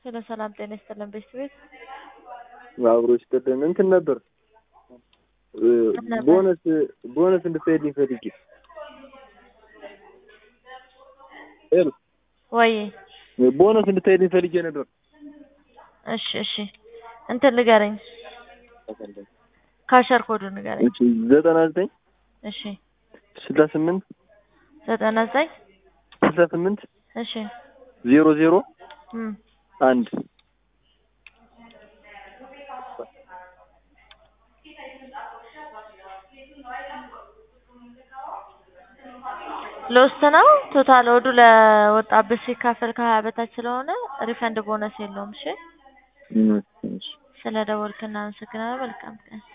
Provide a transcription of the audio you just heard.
ስለ ሰላም ጤና ይስጥልን ቤተሰቤት አብሮ ይስጥልን። እንትን ነበር ነበር? ቦነስ ቦነስ እንድትሄድልኝ ፈልጌ ሄሎ ወይ ቦነስ እንድትሄድልኝ ፈልጌ ነበር። እሺ እሺ እንትን ንገረኝ ካሸር ኮዱ ንገረኝ እሺ ዘጠና ዘጠኝ እሺ ስልሳ ስምንት ዘጠና ዘጠኝ ስልሳ ስምንት እሺ ዜሮ ዜሮ እም አንድ ሎስት ነው ቶታል ወዱ ለወጣበት ሲካፈል ከሀያ በታች ስለሆነ ሪፈንድ ቦነስ የለውም። እሺ እም፣ እሺ። ስለ ደወልክ እናመሰግናለን። መልካም ቀን